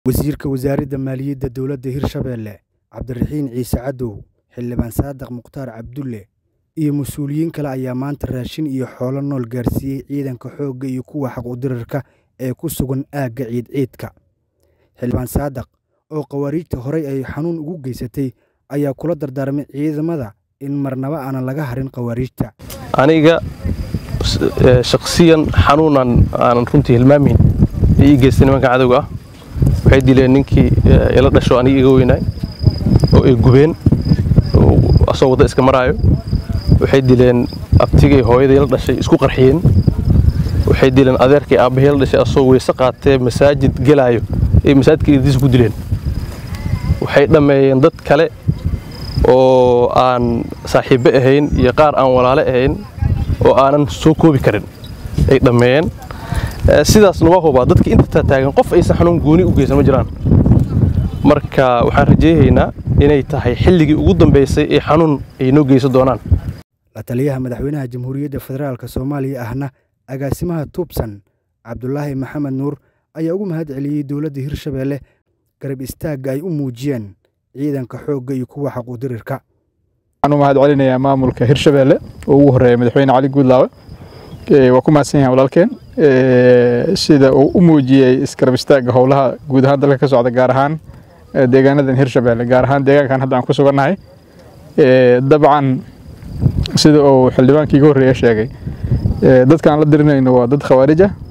Wasiirka Wasaaradda Maaliyadda Dowladda Hirshabelle Cabdiraxiin Ciise Cadow, Xildhibaan Saadax Mukhtaar Cabdulle iyo mas'uuliyiin kale ayaa maanta raashin iyo xoolo nool gaarsiiyay ciidanka xoogga iyo kuwa xaq-u-dirarka ee ku sugan aagga ciid-ciidka. Xildhibaan Saadax, oo khawaariijta horay ay xanuun ugu geysatay, ayaa kula dardaarmay ciidamada in marnaba aanan laga harin khawaariijta. aniga shakhsiyan xanuunan aanan runtii hilmaamayn ay ii geystay nimanka cadowga ah waxay dileen ninkii ila dhasho aniga iga weynaay oo ay gubeen asoo wadda iska maraayo waxay dileen abtigay hooyaday la dhashay isku qarxiyeen waxay dileen adeerkay aabbahay la dhashay asoo weyse qaatee masaajid gelaayo ay masaajidka irdiisa ku dileen waxay dhammeeyeen dad kale oo aan saaxiibbe ahayn iyo qaar aan walaale ahayn oo aanan soo koobi karin ay dhammeeyeen sidaasna waa hubaa dadka inta taagan qof aysan xanuun gooni u geysan ma jiraan marka waxaan rajaynaynaa inay tahay xilligii ugu dambaysay ee xanuun ay noo geysan doonaan La taliyaha madaxweynaha Jamhuuriyadda Federaalka Soomaaliya ahna agaasimaha Tuubsan Cabdulaahi Maxamed Nuur ayaa ugu mahad celiyey dowladda Hirshabelle garab istaagga ay u muujiyeen ciidanka xoogga iyo kuwa xaq-u-dirirka. waxaan u mahad celinayaa maamulka hirshabelle oo ugu horeeya madaxweyne cali guudlaawe waa ku mahadsan yahay walaalkeen sida uu u muujiyey isgarab istaagga howlaha guud ahaan dalka ka socda gaar ahaan deegaanadan hirshabelle gaar ahaan deegaankan hadda aan ku sugannahay dabcan sida uu xildhibaankii iga horreeya sheegay dadkaan la dirinayno waa dad khawaarij ah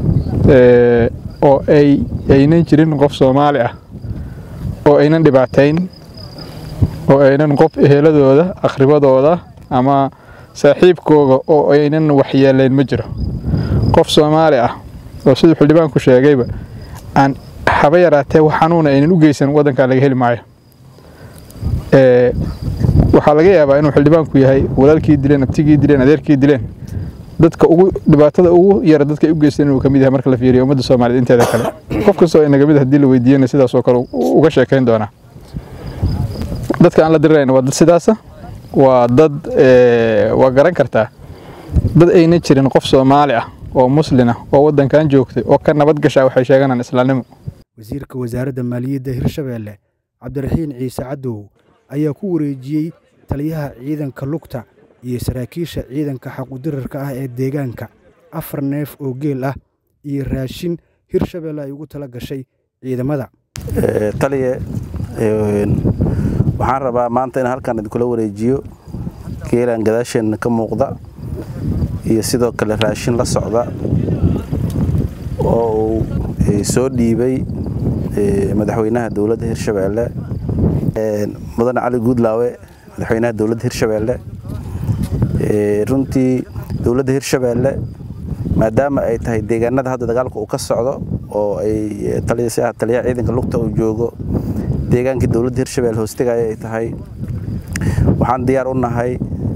oo ay aynan jirin qof soomaali ah oo aynan dhibaatayn oo aynan qof eheladooda akhribadooda ama saaxiibkooga oo aynan waxyeelayn ma jiro qof soomaali ah oo siduu xildhibaanku sheegayba aan haba yaraatee wax xanuuna aynan u geysan waddankaa laga heli maayo waxaa laga yaabaa inuu xildhibaanku yahay walaalkii dileen abtigii dileen adeerkii dileen dadka ugu dhibaatada ugu yara dadka ay u geysteen inuu ka mid yahay marka la fiiriyo ummadda soomaaliyeed inteeda kale qof kastoo inaga mid haddii la weydiiyana sidaasoo kale uga sheekayn doonaa dadka aan la dirirayna waa dad sidaasa waa dad waa garan kartaa dad ayna jirin qof soomaali ah oo muslin ah oo waddankan joogtay oo ka nabad gashaa waxay sheeganaan islaamnimo Wasiirka Wasaaradda Maaliyadda Hirshabelle Cabdiraxiin Ciise Cadow ayaa ku wareejiyey taliyaha ciidanka lugta iyo saraakiisha ciidanka xaq-u-dirarka ah ee deegaanka afar neef oo geel ah iyo raashin Hirshabelle ay ugu tala gashay ciidamada. taliye waxaan rabaa maanta in halkan idinkula wareejiyo geelan gadaasheenna ka muuqda iyo sidoo kale raashin la socda oo uu soo dhiibay madaxweynaha dowladda hirshabelle mudane cali guudlaawe madaxweynaha dowladda hirshabelle runtii dowladda hirshabelle maadaama ay tahay deegaanada hadda dagaalka uu ka socdo oo ay taliyaha ciidanka lugta uu joogo deegaankii dowladda hirshabelle hoostegaya ay tahay waxaan diyaar u nahay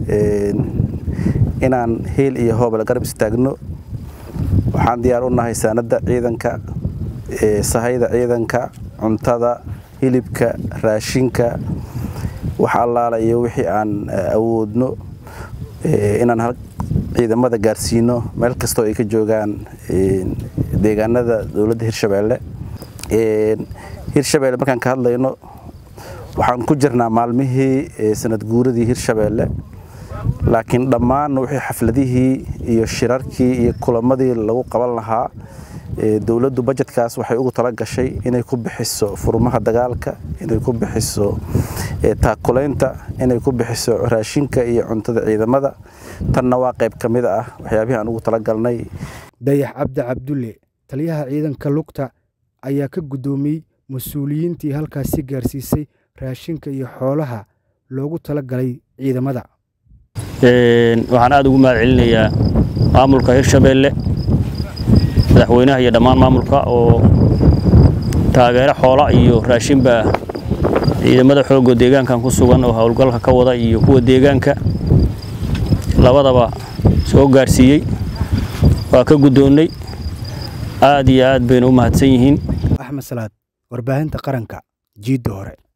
inaan heel iyo hoobal garab istaagno waxaan diyaar u nahay saanadda ciidanka sahayda ciidanka cuntada hilibka raashinka wax allaala iyo wixii aan awoodno inaan ciidamada gaarsiino meel kastoo ay ka joogaan deegaanada dowladda hirshabelle hirshabelle markaan ka hadlayno waxaan ku jirnaa maalmihii sanad guuradii hirshabelle laakiin dhammaan wixii xafladihii iyo shirarkii iyo kulamadii lagu qaban lahaa dowladdu bajetkaas waxay ugu tala gashay inay ku bixiso furmaha dagaalka inay ku bixiso taakulaynta inay ku bixiso raashinka iyo cuntada ciidamada tanna waa qayb ka mid ah waxyaabihii aan ugu tala galnay dayax cabdi cabdulle taliyaha ciidanka lugta ayaa ka guddoomiyey mas-uuliyiintii halkaasi gaarsiisay raashinka iyo xoolaha loogu tala galay ciidamada waxaan aad ugu mahad celinayaa maamulka hirshabelle madaxweynaha iyo dhammaan maamulka oo taageero xoola iyo raashinba ciidamada xoogga deegaankan ku sugan oo howlgalka ka wada iyo kuwa deegaanka labadaba soo gaarsiiyey waa ka guddoonnay aad iyo aad bayna u mahadsan yihiin axmed salaad warbaahinta qaranka jiidda hore